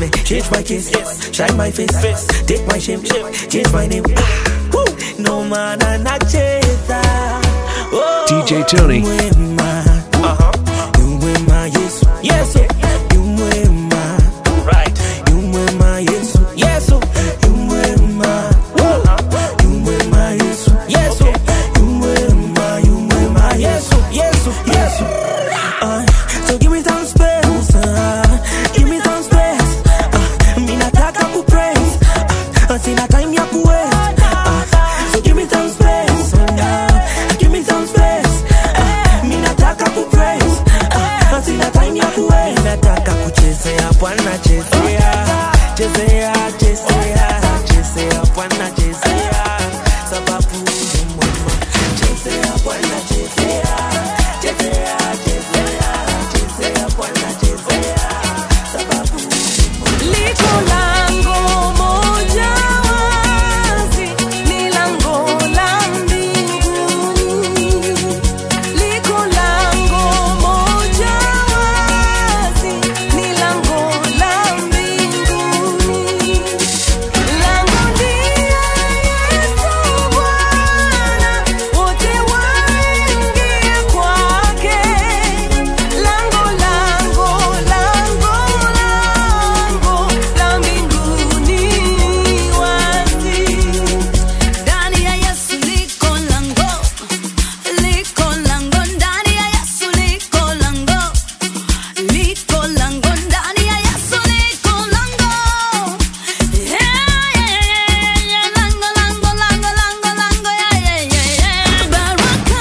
me change my case, shine my face, take my shame, change my name. Woo! No man anacheza. Oh, DJ Tony. mwema. Yu mwema Yesu. Yesu. Yu mwema. Yu mwema Yesu. Yesu. Yu mwema. Woo! Yu mwema Yesu. Yesu. Yu mwema, yu mwema Yesu. Yesu. Yesu. Uh, so give me some space, uh, give me some space. Uh, mi nataka kupraise, uh, sina time ya kuwaste. Uh, so give me some space, uh, give me some space. Uh, mi nataka kupraise, uh, sina time ya kuwaste. Nataka kuchezea Bwana, chezea, chezea, chezea, chezea Bwana, chezea, sababu ni mwema. Chezea Bwana, chezea, chezea, chezea, chezea Bwana, chezea, sababu Liko lango moja wazi, ni lango la mbinguni. Liko lango moja wazi, ni lango la mbinguni. Lango ndiye Yesu Bwana, wote waingie kwake. Lango, lango, lango, lango la mbinguni wazi. Ndani ya Yesu liko lango, liko lango, ndani ya Yesu liko lango, liko lango, ndani ya Yesu liko lango. Yeah, yeah, yeah, lango, lango, lango, lango, lango, yeah, yeah, yeah, yeah. Baraka,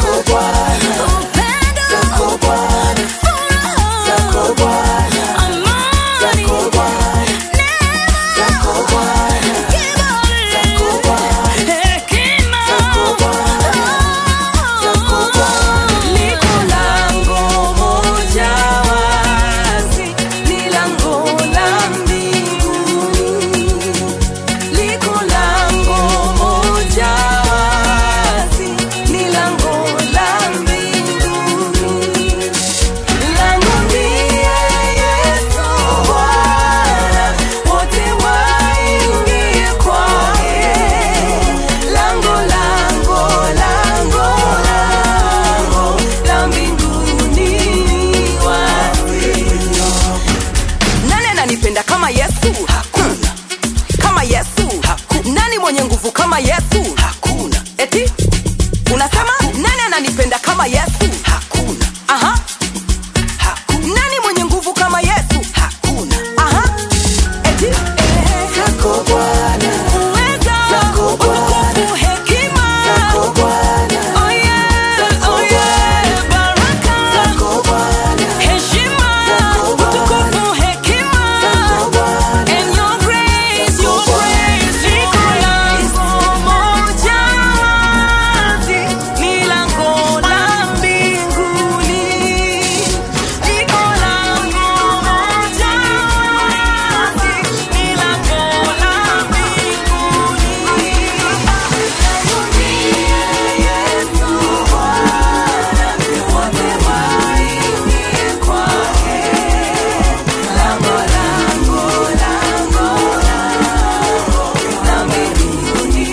upendo, furaha, amani, Liko lango moja wazi, ni lango la mbinguni. Liko lango moja wazi, ni lango la mbinguni. Lango ndiye Yesu Bwana, wote waingie kwake. Lango, lango, lango, lango la mbinguni wazi. Nani ananipenda kama Yesu? Hakuna. Kama Yesu? Hakuna. Nani mwenye nguvu kama Yesu? Hakuna. Eti? Unasema nani ananipenda kama Yesu? Hakuna. Aha. Nani mwenye nguvu kama Yesu? Hakuna. Aha. Eti? Zako Bwana. Uweza, utukufu, hekima. Oh yeah, oh yeah. Baraka. Heshima, utukufu, hekima. And your grace, your grace. Liko lango moja wazi, ni lango la mbinguni. Liko lango moja wazi, ni lango la mbinguni. Lango ndiye Yesu Bwana, wote waingie kwake. Lango, lango, lango, lango la mbinguni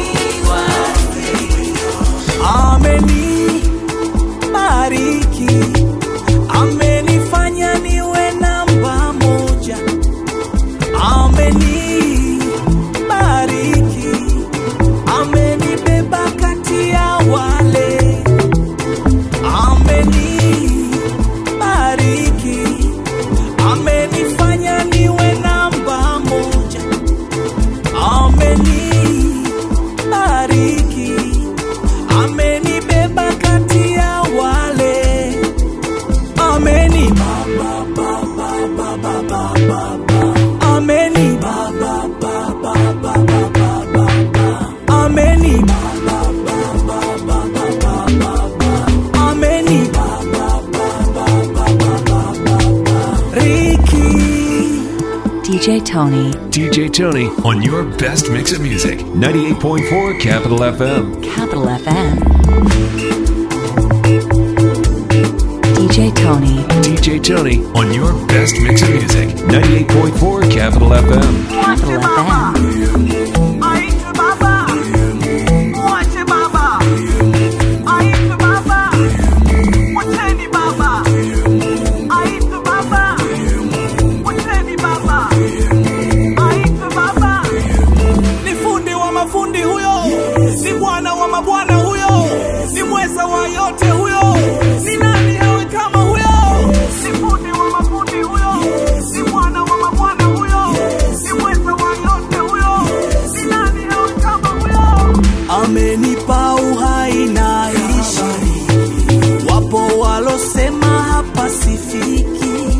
wazi. amenibariki, amenifanya niwe namba moja, amenibariki, amenibeba kati ya wale, amenibariki, amenifanya niwe namba moja, amenibariki amenibeba kati ya wale ameni baba baba baba baba ameni baba baba baba baba ameni baba baba baba baba ameni baba baba baba baba Ricky DJ Tony. DJ Tony on your best mix of music. 98.4 Capital FM. Capital FM. DJ Tony. DJ Tony on your best mix of music. 98.4 Capital FM. Capital FM. ni fundi wa mafundi huyo ni bwana wa mabwana huyo ni mweza wa yote huyo ni nani awe kama huyo ni fundi wa mafundi huyo ni bwana wa mabwana huyo ni mweza wa yote huyo ni nani awe kama huyo amenipa uhai na ishi wapo walosema hapa sifiki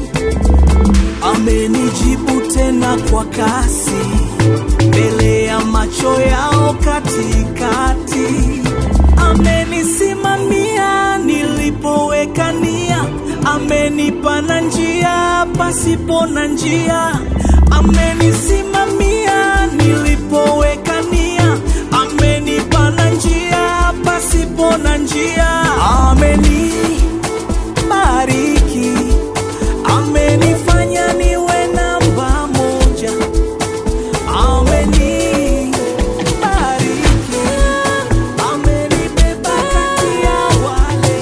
amenijibu tena kwa kasi mbele ya macho yao katikati amenisimamia nilipoweka nia amenipa na njia pasipo na njia amenisimamia nilipoweka nia amenipa na njia pasipo na njia amenibariki amenifanya niwe namba moja amenibariki amenibeba kati ya wale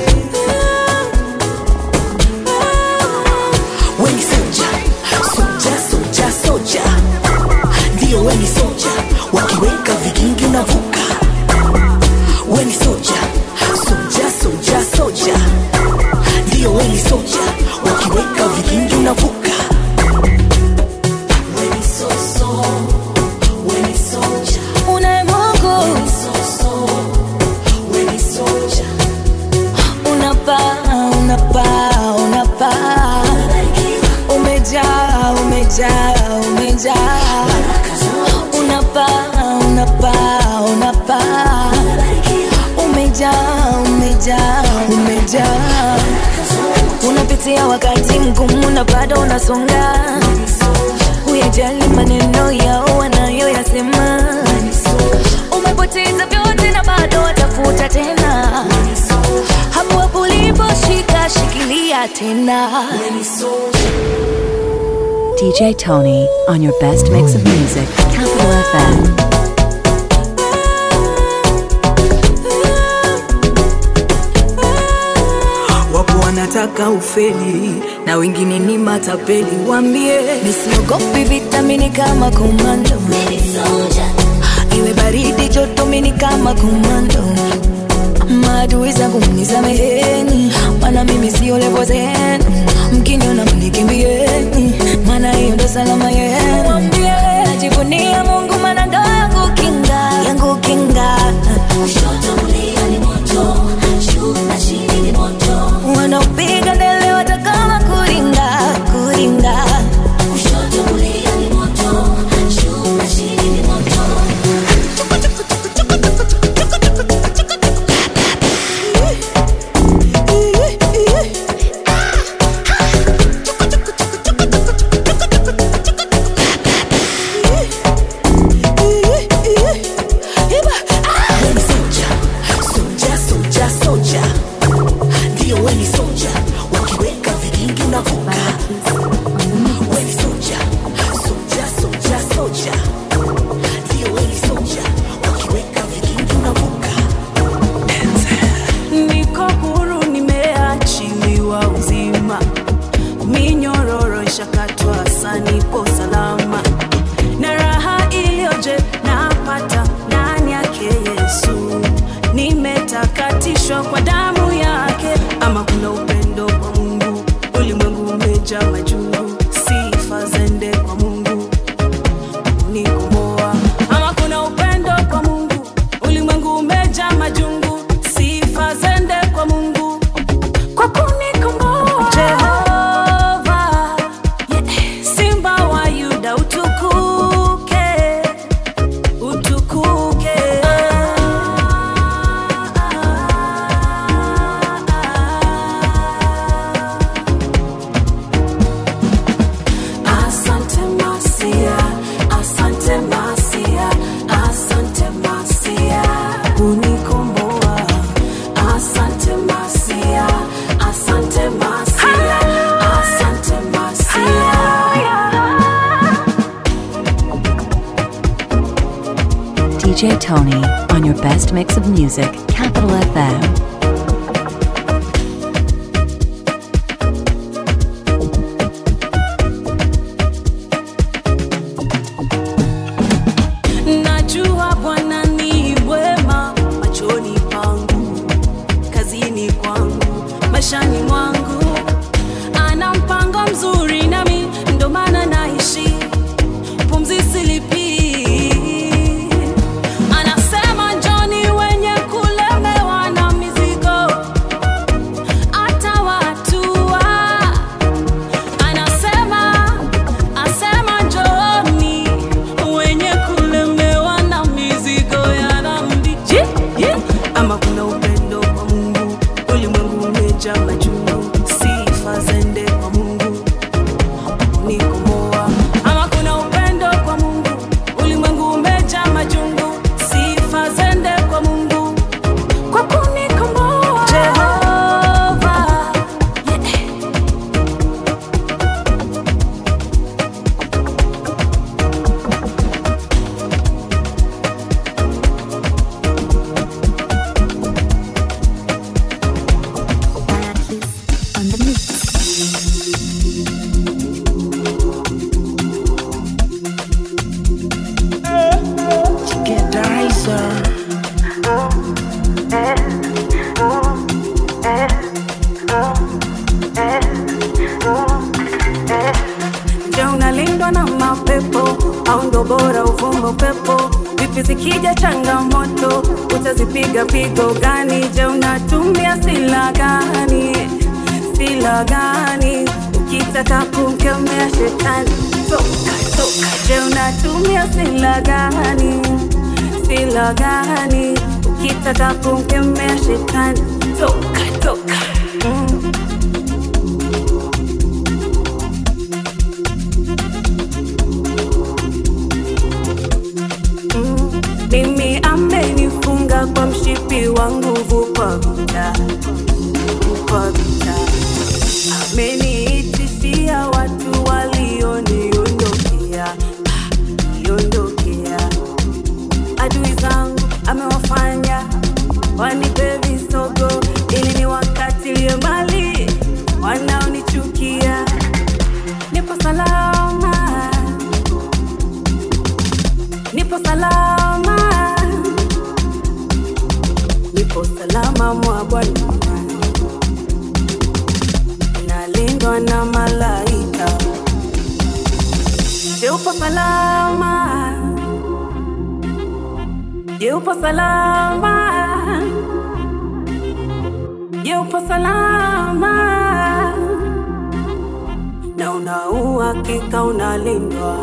weni soja soja soja soja ndiyo weni soja wakiweka vigingi unavuka weni soja soja soja soja ndiyo weni soja wakiweka vigingi unavuka weni soso weni soja Unaye Mungu soso weni soja unapaa, unapaa, unapaa, umejaa, umejaa, umejaa, unapaa, unapaa, unapaa, umejaa, umejaa, umejaa, unapitia wakati mgumu na bado unasonga, huyajali maneno yao wanayoyasema, umepoteza vyote na bado watafuta tena hapo hapo uliposhika shikilia tena DJ Tony on your best mix of music. Capital FM. wapo wanataka ufeli na wengine ni matapeli wambie nisiogopi vitamini kama komando iwe baridi joto mini kama komando maadui zangu mnisameheni mana mimi sio levo zenu mkiniona mnikimbieni mana hiyo ndo salama yenu Wambie, najivunia mungu mana ndo yangu kinga yangu kinga wanaopiga ndele watakama kuringa kuringa DJ Tony on your best mix of music, Capital FM. najua bwana ni wema machoni pangu kazini kwangu maishani mwangu ana mpango mzuri nami ndo maana naishi pumzi silipii anasema njoni wenye kulemewa na mizigo atawatua anasema asema njoni wenye kulemewa na mizigo ya dhambi Je, je. ama kuna upendo kwa mungu ulimwengu umejaa majungu sifa zende kwa mungu kunikomoa ama kuna upendo kwa mungu ulimwengu umejaa majungu sifa zende kwa mungu kwa kunikomoa jehova yeah. on the mix. Get the razor. Je, unalindwa na mapepo au ndo bora uvumba upepo? Vipi zikija changamoto utazipiga pigo gani? Je, unatumia sila gani? Sila gani ukitaka kumkemea shetani? Toka, toka. Je, unatumia sila gani? Sila gani ukitaka kumkemea shetani? Toka, toka. Mm. mimi amenifunga kwa mshipi wa nguvu kwa vita kwa vita ameniitishia watu walioniondokea niondokea adui zangu amewafanya wanipe visogo ili ni wakatilie mali wanaonichukia nipo salama nipo salama, nipo salama mwa Bwana, nalindwa na malaika. Je, upo salama? Je, upo salama? Je, upo salama? Na una uhakika unalindwa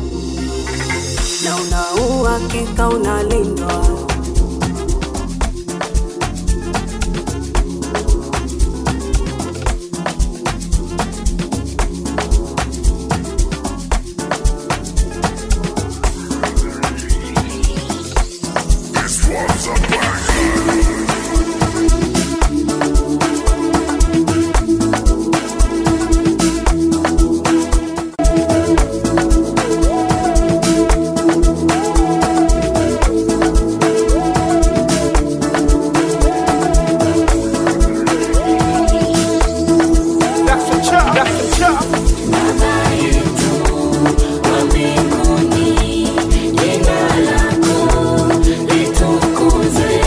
na una uhakika unalindwa. That's a chop. That's a chop. Litukuzwe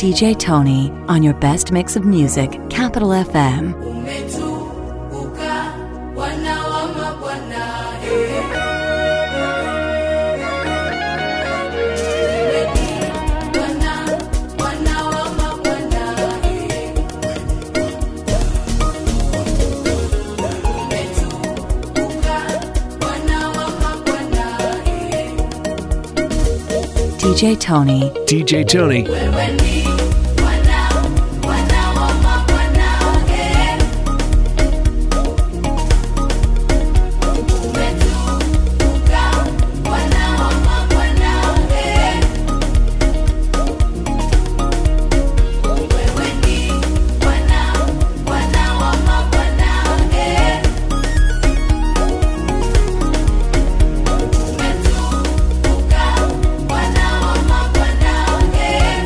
DJ Tony on your best mix of music, Capital FM. umetukuka bwana wa mabwana eh. Wewe ni Bwana, Bwana wa mabwana eh. Umetukuka Bwana wa mabwana eh. DJ Tony. DJ Tony. Wewe ni Bwana, Bwana wa mabwana eh. Umetukuka Bwana wa mabwana eh. Wewe ni Bwana, Bwana wa mabwana eh. Umetukuka Bwana wa mabwana eh.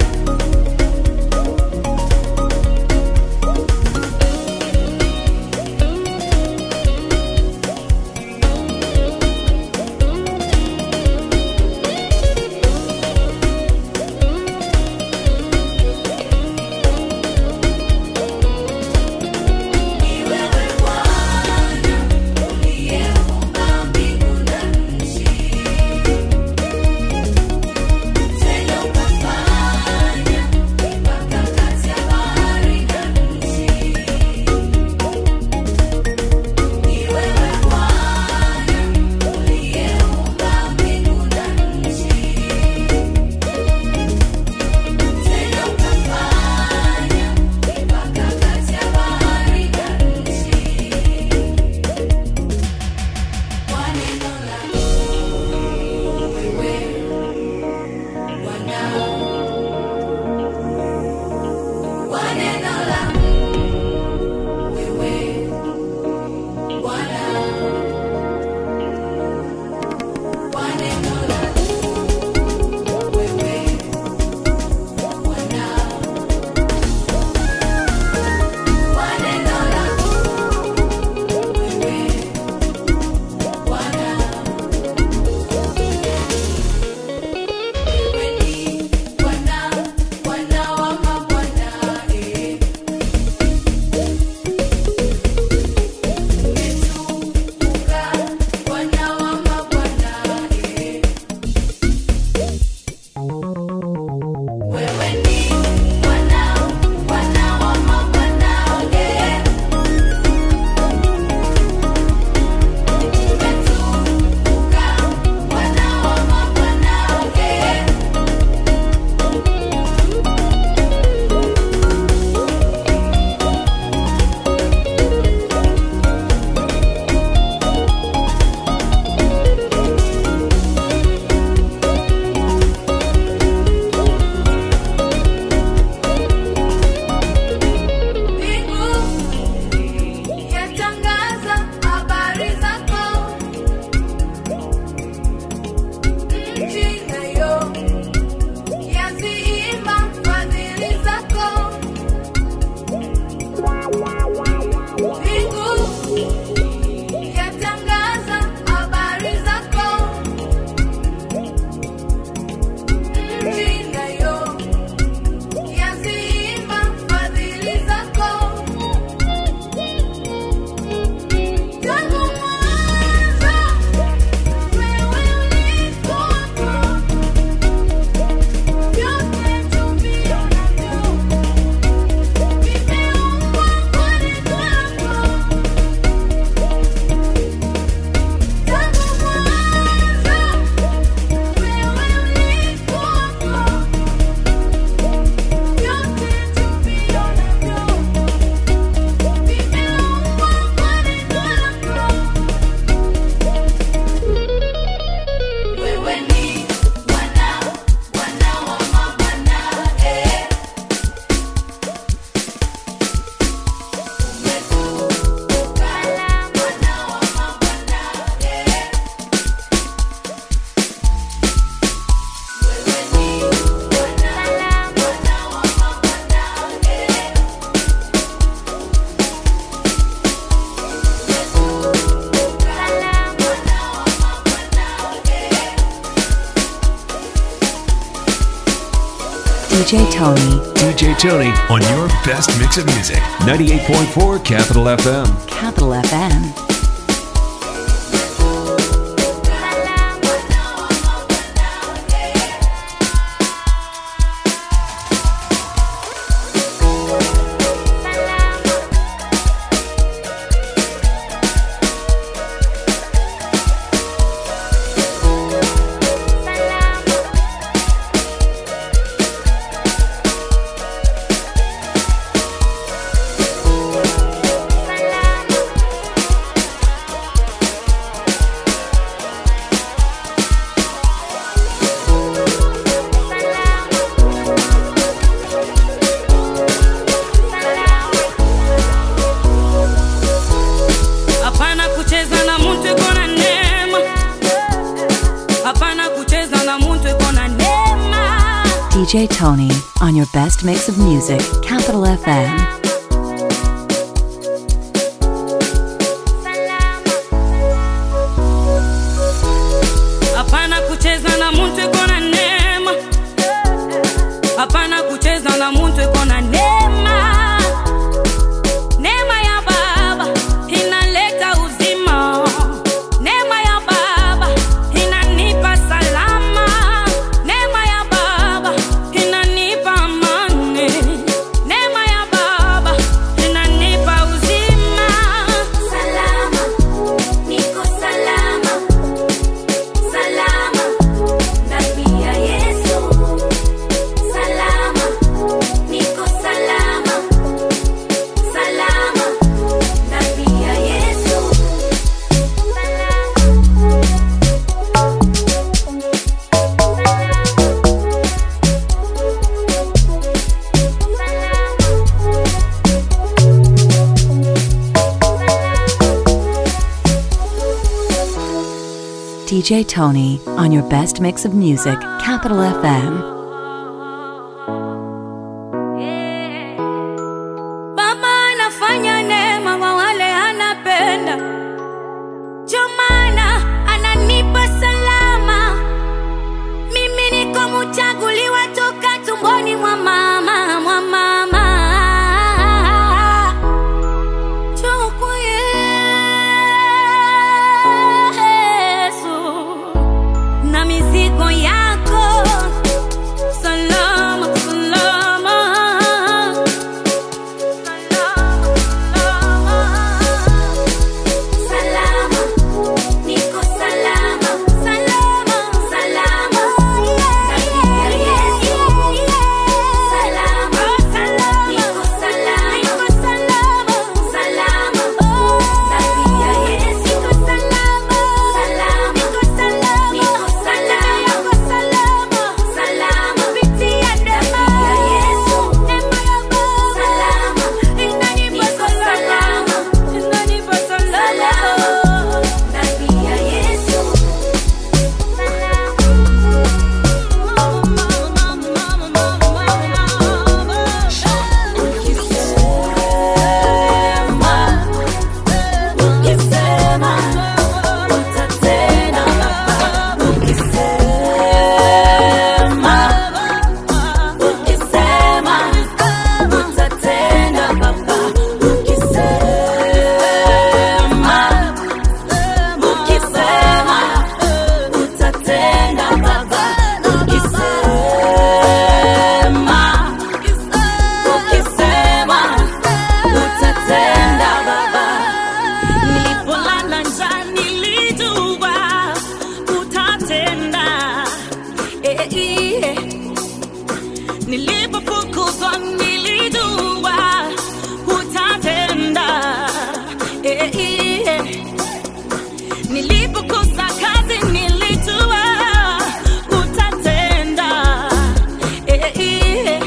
Ni wewe Bwana uliyeumba mbingu na nchi, tena ukafanya mipaka kati ya bahari na nchi. Ni wewe Bwana uliyeumba mbingu na nchi, tena ukafanya mipaka kati ya bahari na nchi. Kwa neno lako wewe Bwana, kwa neno lako wewe Bwana, kwa neno lako wewe Bwana, kwa neno lako wewe Bwana. Wewe ni Bwana, Bwana wa mabwana eh. Umetukuka Bwana wa mabwana eh. Wewe ni Bwana, Bwana wa mabwana eh. Umetukuka Bwana wa mabwana eh. Mbingu yatangaza habari zako, nchi nayo yaziimba fadhili zako. Mbingu yatangaza habari zako, nchi nayo yaziimba fadhili zako. Tangu mwanzo wewe ulikuwepo, DJ Tony, DJ Tony on your best mix of music. 98.4 Capital FM. Capital FM. hapana kucheza na muntu iko na neema hapana kucheza na muntu iko na neema DJ Tony on your best mix of music. Capital FM. hapana kucheza na muntu iko na neema hapana kucheza na muntu iko na neema neema ya baba inaleta uzima neema ya baba inanipa salama neema ya baba inanipa amani neema ya baba inanipa uzima Salama, niko salama, salama, ndani ya Yesu. Salama, niko salama, salama, ndani ya Yesu. DJ Tony on your best mix of music. Capital FM. Baba anafanya neema kwa wale anapenda, ndio maana ananipa salama. Mimi niko mchaguliwa toka tumboni mwa mama, mwa mama. Njoo kwa Yesu na mizigo yako salama, salama. Salama, niko salama, salama, salama, ndani ya Yesu. Salama, niko salama, salama, ndani ya Yesu. Salama, niko salama, salama, kupitia damu ya Yesu. Salama, niko salama, salama, ndani ya Yesu. Nilipolala njaa nilijua utatenda. Eh, eh. Nilipofukuzwa nilijua utatenda. Eh, eh. Nilipokosa kazi nilijua utatenda. Eh, eh.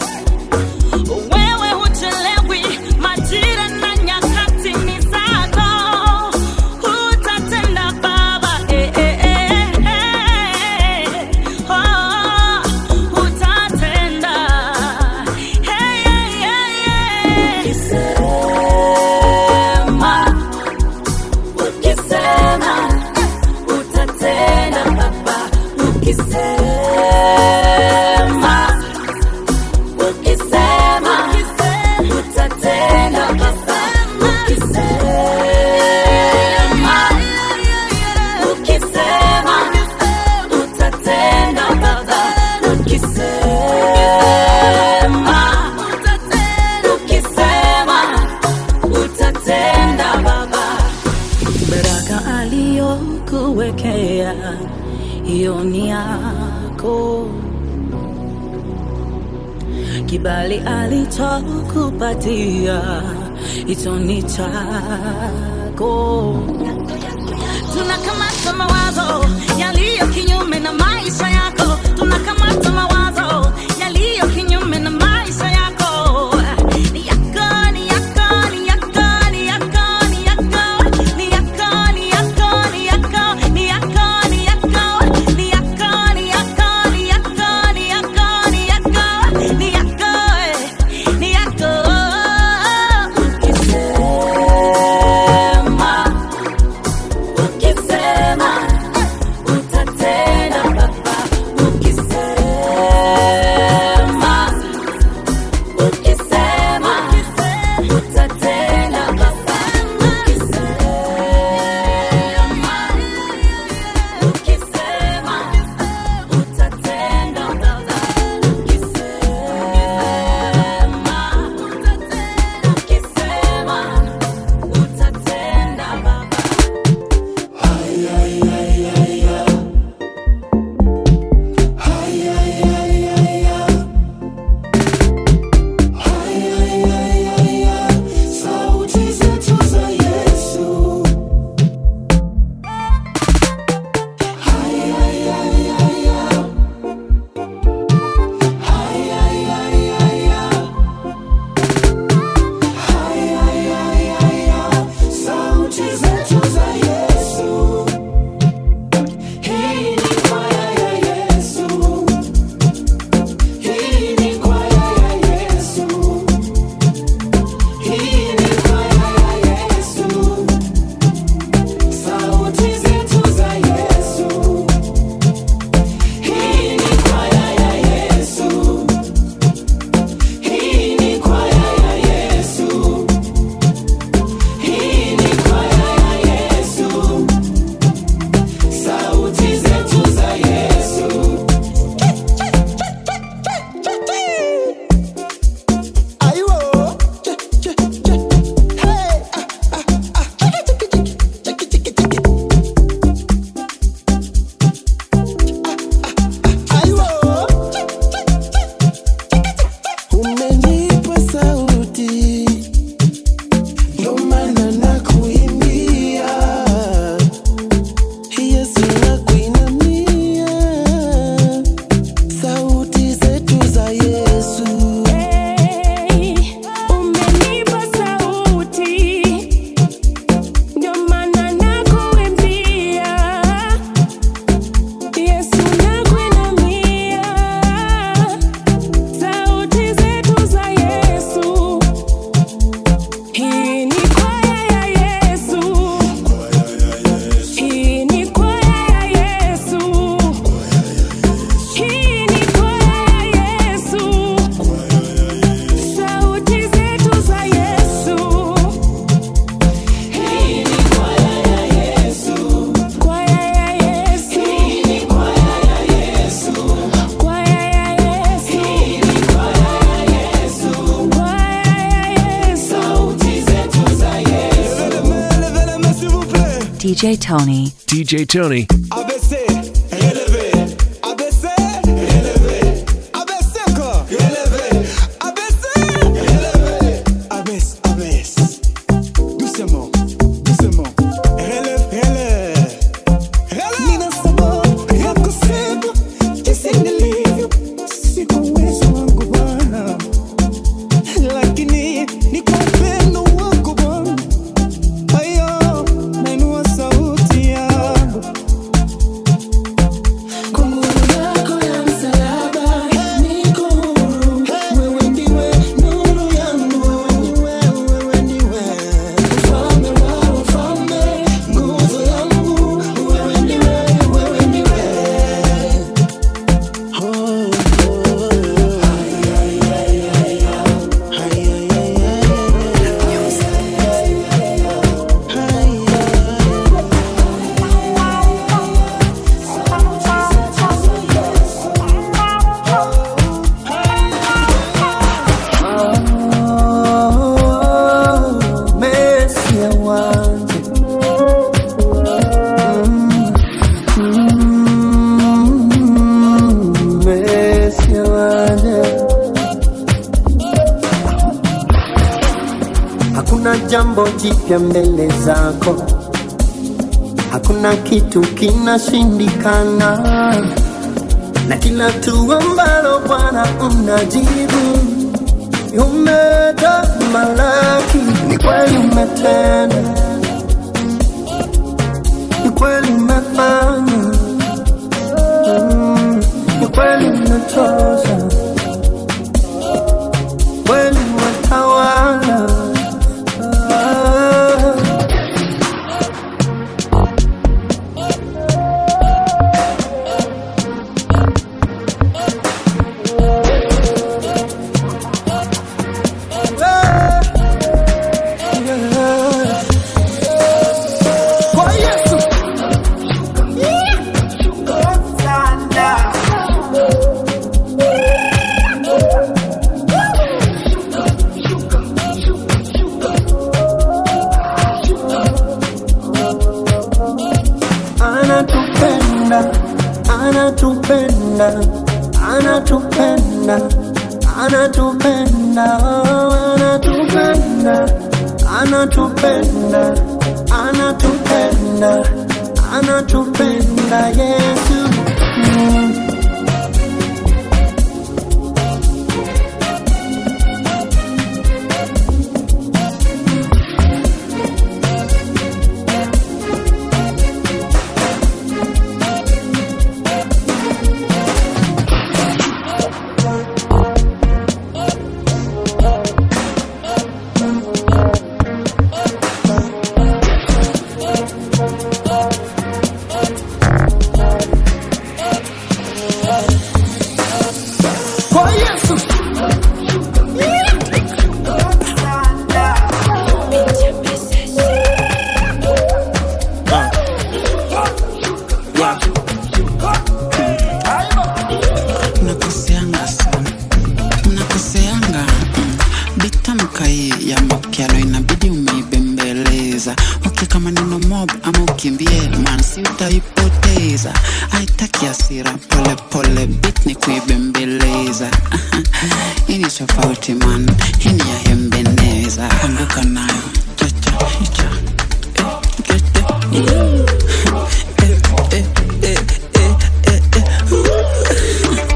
Wewe huchelewi, majira na nyakati ni zako. Utatenda Baba, eh, eh, eh, eh. Oh, utatenda. Hey, hey, hey, hey. ukisema hiyo ni yako. Kibali alichokupatia hicho ni chako. tunakamata mawazo yaliyo kinyume na maisha yako tunakamata mawazo yaliyo kinyume na maisha yako ni yako ni yako ni yako ni yako ni yako ni yako ni yako ni yako ni yako ni yako ni yako ni yako ni yako ni yako ni yako ni yako ni yako ukisema ukisema utatenda baba ukisema ukisema utatenda baba ukisema ukisema utatenda baba ukisema ukisema utatenda baba Sauti zetu za Yesu. Sauti zetu za Yesu. Hii ni kwaya ya Yesu. Hii ni kwaya ya Yesu. Hii ni kwaya ya Yesu. Sauti zetu za Yesu. Hii ni kwaya ya Yesu. Hii ni kwaya ya Yesu. Hii ni kwaya ya Yesu. Sauti zetu za Yesu. Aiwo. Hey. Aiwo. Umenipa sauti ndo maana nakuimbia Yesu nakuinamia sauti zetu za Yesu Umenipa sauti ndio maana nakuimbia Yesu nakuinamia sauti zetu za Yesu Hii ni kwaya ya Yesu Hii ni kwaya ya Yesu Hii ni kwaya ya Yesu Sauti zetu za Yesu. Hii ni kwaya ya Yesu Kwaya ya Yesu. Hii ni kwaya ya Yesu Kwaya ya Yesu. Hii ni kwaya ya Yesu Kwaya ya Yesu. sauti zetu za Yesu DJ Tony. DJ Tony. ABC, relevé. ABC, relevé. ABC encore, relevé. ABC, relevé. Abaisse, abaisse. Doucement, doucement. Relève, relève. Relève. Nina sababu ya kusema jinsi nilivyo, si kwa uwezo wangu Bwana, lakini ni kwa upendo wako Bwana. Ayo, nainua sauti yangu jambo jipya mbele zako, hakuna kitu kinashindikana, na kila tu ambalo Bwana unajibu umetamalaki, ni kweli umetenda, ni kweli umefanya, mm, ni kweli umetosha, kweli umetawala. Ah. Kwa Yesu. Anatupenda, anatupenda, anatupenda, anatupenda, anatupenda, anatupenda, anatupenda, anatupenda Yesu. Mm. Kwa Yesu. mnakoseanga sana mnakoseanga mm. bitamka hii ya makyalo inabidi umeibembeleza ukika maneno mob ama ukimbie man si utaipoteza haitaki asira pole pole bit ni kuibembeleza hii ni tofauti man hii ni ya hembeneza anguka nayo chacha cha eh, gete. Eh, eh, eh, eh, eh, eh.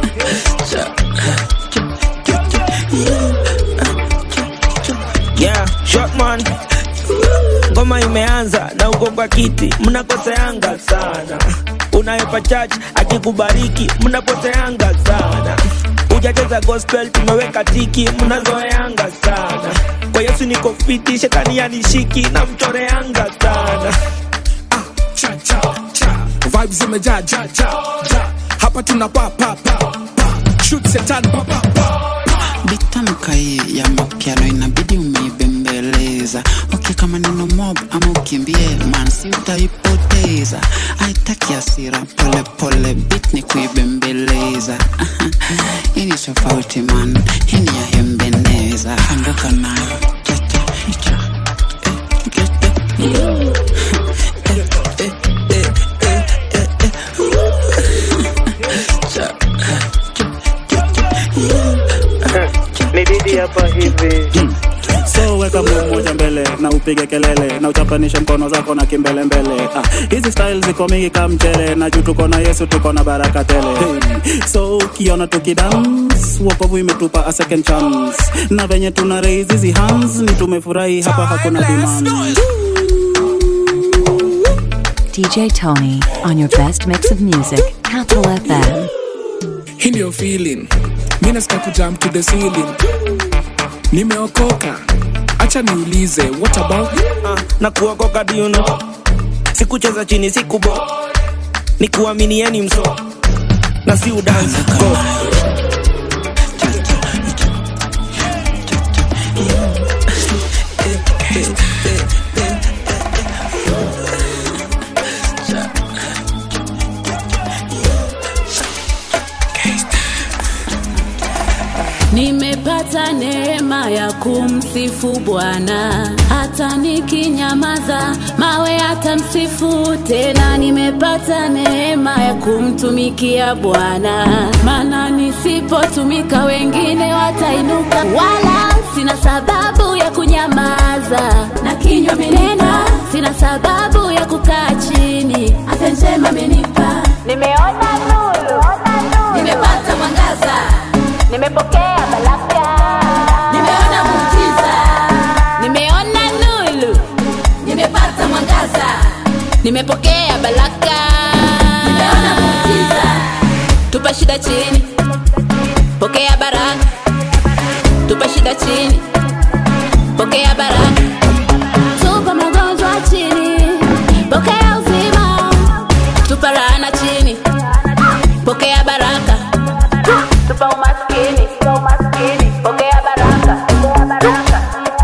yeah, short man ngoma imeanza na uko kwa kiti mnakoseanga sana unayepa church akikubariki mnapoteanga sana ujacheza gospel tumeweka tiki mnazoeanga sana kwa yesu niko fiti shetani yanishiki na mchoreanga sana cha cha cha vibes zimejaa ja ja ja hapa tuna pa pa pa pa shoot setan pa pa pa bitamka hii ya makyalo inabidi umeibembeleza ukika maneno mob ama ukimbie man si utaipoteza haitaki asira pole pole bit ni kuibembeleza hii ni tofauti man hii ni ya hembeneza anguka nayo chacha cha eh, gete. Eh, eh, eh, eh, eh, eh. Cha- ni didi hapa hivi so weka mguu mmoja mbele na upige kelele na uchapanishe mkono zako na kimbelembele ah, hizi style ziko mingi ka mchele na juu tuko na yesu tuko na baraka tele hey. so ukiona tukidans wokovu imetupa a second chance na venye tuna raise hizi hands ni tumefurahi hapa hakuna demand DJ Tony on your best mix of music. Capital FM. hii ndio feeling mi nasikia kujam to the ceiling nimeokoka acha niulize what about uh, na kuokoka diuno sikucheza chini sikubo ni kuaminieni mso na si udansi go nimepata neema ya kumsifu Bwana, hata nikinyamaza mawe yatamsifu tena. Nimepata neema ya kumtumikia Bwana, maana nisipotumika wengine watainuka, wala sina sababu ya kunyamaza na kinywa menena, sina sababu ya kukaa chini, afya njema amenipa. Nimeona nuru, nimepata mwangaza, nimepokea baraka, nimeona muujiza, nimeona nuru, nimepata mwangaza, nimepokea baraka, nimeona muujiza. Tupa shida chini, pokea baraka, tupa shida chini, pokea baraka, tupa magonjwa chini, pokea uzima, tupa laana chini, pokea baraka, tupa umaskini, pokea baraka, pokea baraka.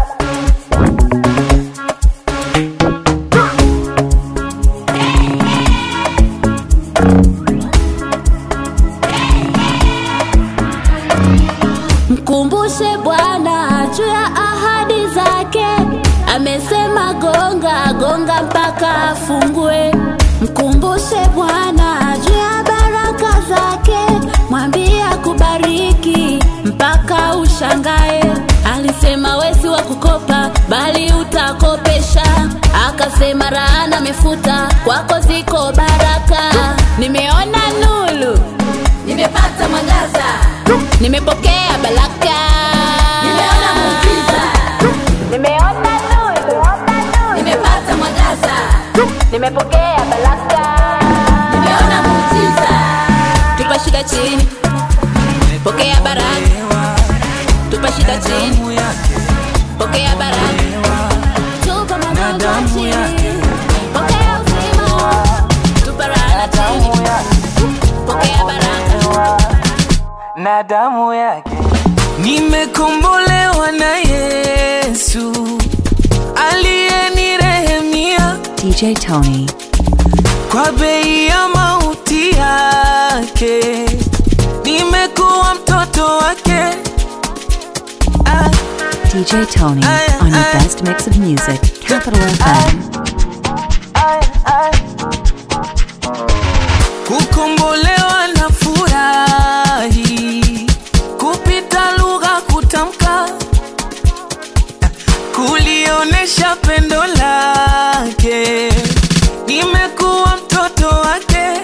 Mkumbushe Bwana juu ya ahadi zake, amesema gonga gonga mpaka afungue. Mkumbushe Bwana juu ya baraka zake, mwambie akubariki mpaka ushangae. Alisema wesi wa kukopa, bali utakopesha. Akasema laana amefuta, kwako ziko baraka. Nimeona nuru, nimepata mwangaza, nimepokea baraka, nimeona muujiza, nimeona nuru, nimepata mwangaza, nimepokea baraka, nimeona muujiza. Tupa shida chini, pokea baraka, tupa shida chini, pokea baraka, tupa magonjwa chini, pokea uzima, tupa laana chini, pokea baraka. na damu yake nimekombolewa na Yesu aliyenirehemia DJ Tony. kwa bei ya mauti yake, nimekuwa mtoto wake. Ah, DJ Tony on your best mix of music. Capital FM. kukombolewa na furahi kupita lugha kutamka kulionesha pendo lake nimekuwa mtoto wake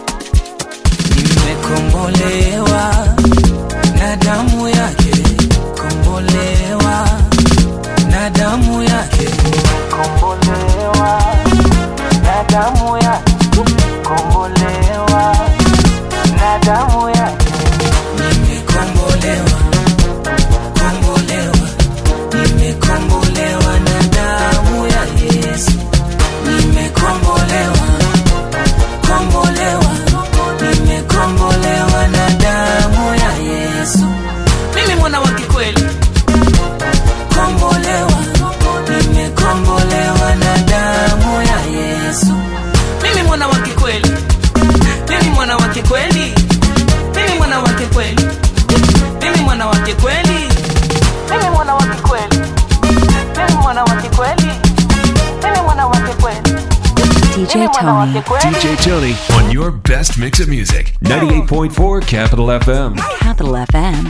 nimekombolewa na damu yake kombolewa na damu yake kombolewa na damu yake kombolewa na damu yake nimekombolewa kombolewa nimekombolewa na damu ya Yesu nimekombolewa kombolewa nimekombolewa na damu ya Yesu mimi mwana wa kikweli kombolewa nimekombolewa na damu ya Yesu mimi mwana wa kikweli mimi mwana wa kikweli mimi mwana wa kikweli mimi mwana wa kikweli mimi mwana wa kikweli mimi mwana wa kikweli mimi mwana wa kikweli DJ Tony. DJ Tony on your best mix of music. 98.4 Capital FM. Capital FM.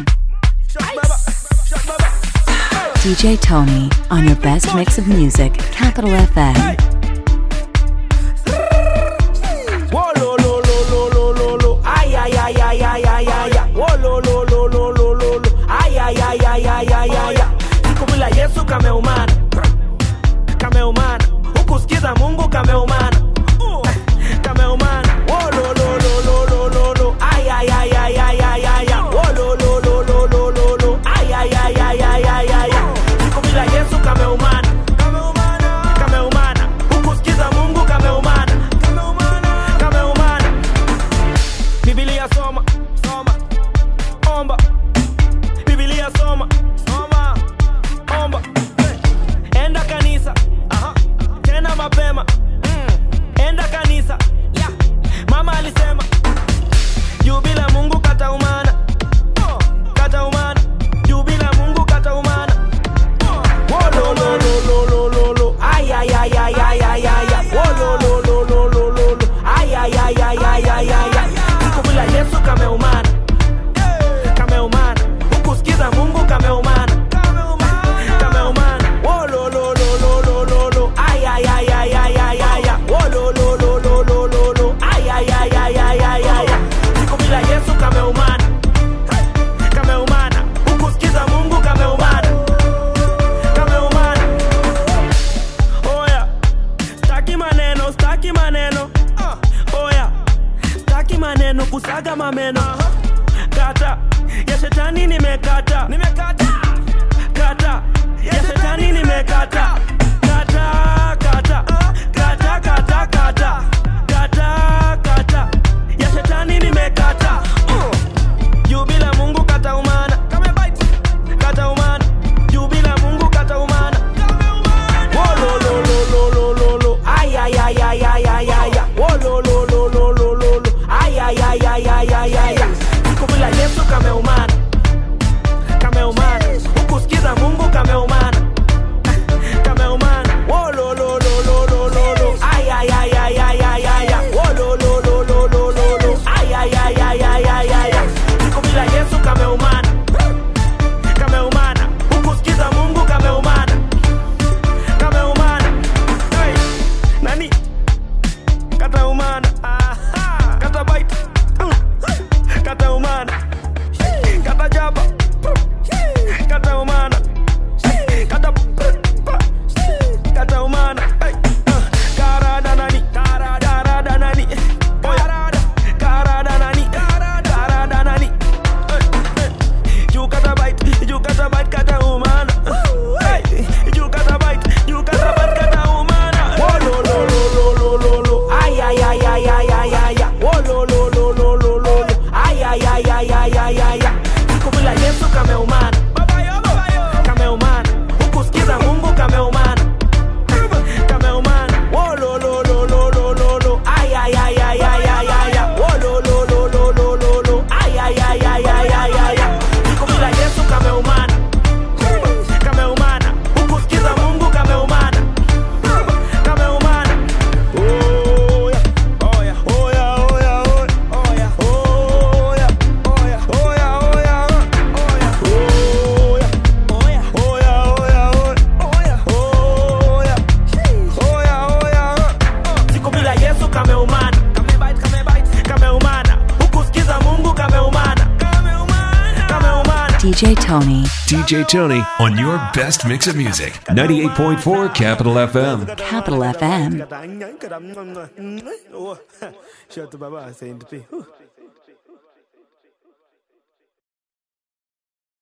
DJ Tony on your best mix of music. Capital FM. Whoa, lo, lo, lo, lo, lo, lo, lo. Ay, ay, ay, ay, ay, ay, ay, ay. Whoa, lo, lo, lo, lo, lo, lo, lo. Ay, ay, ay, ay, ay, ay, ay, ay. Siku bila Yesu kameumana, kameumana. Hukusikiza Mungu kameumana, kameumana. Whoa, lo, lo, lo, lo, lo, lo, lo. Ay, ay, ay, ay, ay, ay, ay, ay. Whoa, lo, lo, lo, lo, lo, lo, lo. Ay, ay, ay, ay, ay, ay, ay, ay. Siku bila Yesu kameumana, kameumana. Hukusikiza Mungu kameumana, kameumana. Biblia soma, soma, omba. Biblia soma, soma, omba. Enda kanisa, aha, tena mapema. Mm. kata ya shetani nimekata nimekata kata ya shetani nimekata kata kata kata kata kata kata kata ya shetani nimekata juu bila mungu kata umana kata umana juu bila mungu kata umana Wololololololo. Ay, ay, ay, ay, ay, ay, ay, ay. Wololololololo. Ay, ay, ay, ay, ay, ay, ay, ay. siku bila yesu kameumana kameumana hukusikiza mungu kameumana kameumana Wololololololo. Ay, ay, ay, ay, ay, ay, ay, ay. Wololololololo. Ay, ay, ay, ay, ay, ay, ay, ay. siku bila yesu kameumana kameumana hukusikiza mungu kameumana kameumana hey. nani kataumana Aha. kata bite Mm. kataumana kata jaba kataumana kata kataumana Hey. Uh. karada nani karada nani Oya. karada nani karada nani you got a bite, you got a bite, got a woman. Hey, you got a bite, you got a bite, got a woman. Oh, lo, lo, lo, lo, lo, lo, lo. Ay, ay, ay, ay, ay, ay, ay, ay. Oh, lo, lo, lo, lo, lo, lo, lo. Ay, ay, ay, ay, ay, ay, ay, ay. Siku bila Yesu kameumana. Kameumana. Hukusikiza Mungu kameumana. Kameumana. Oh, lo, lo, lo, lo, lo, lo, lo. Ay, ay, ay, ay, ay, ay, ay, ay. Oh, lo, lo, lo, lo, lo, lo, lo. Ay, ay, ay, ay, ay, ay, ay, ay. Siku bila Yesu kameumana. Kameumana. Hukusikiza Mungu kameumana. Kameumana. Oh, yeah. Oh, yeah. Oh, yeah, oh, yeah, oh, yeah. Oh, yeah. Oh, yeah. Oh, yeah. Oh, yeah, oh, yeah. Oh, yeah. Oh, yeah. Oh, yeah. Oh, yeah, oh, yeah. Oh, yeah. Oh, yeah, oh, yeah. Siku bila Yesu kameumana. Kameumana. Hukusikiza Mungu kameumana. Kameumana. DJ Tony. DJ Tony on your best mix of music. 98.4 Capital FM. Capital FM. Shut the baba, Saint P.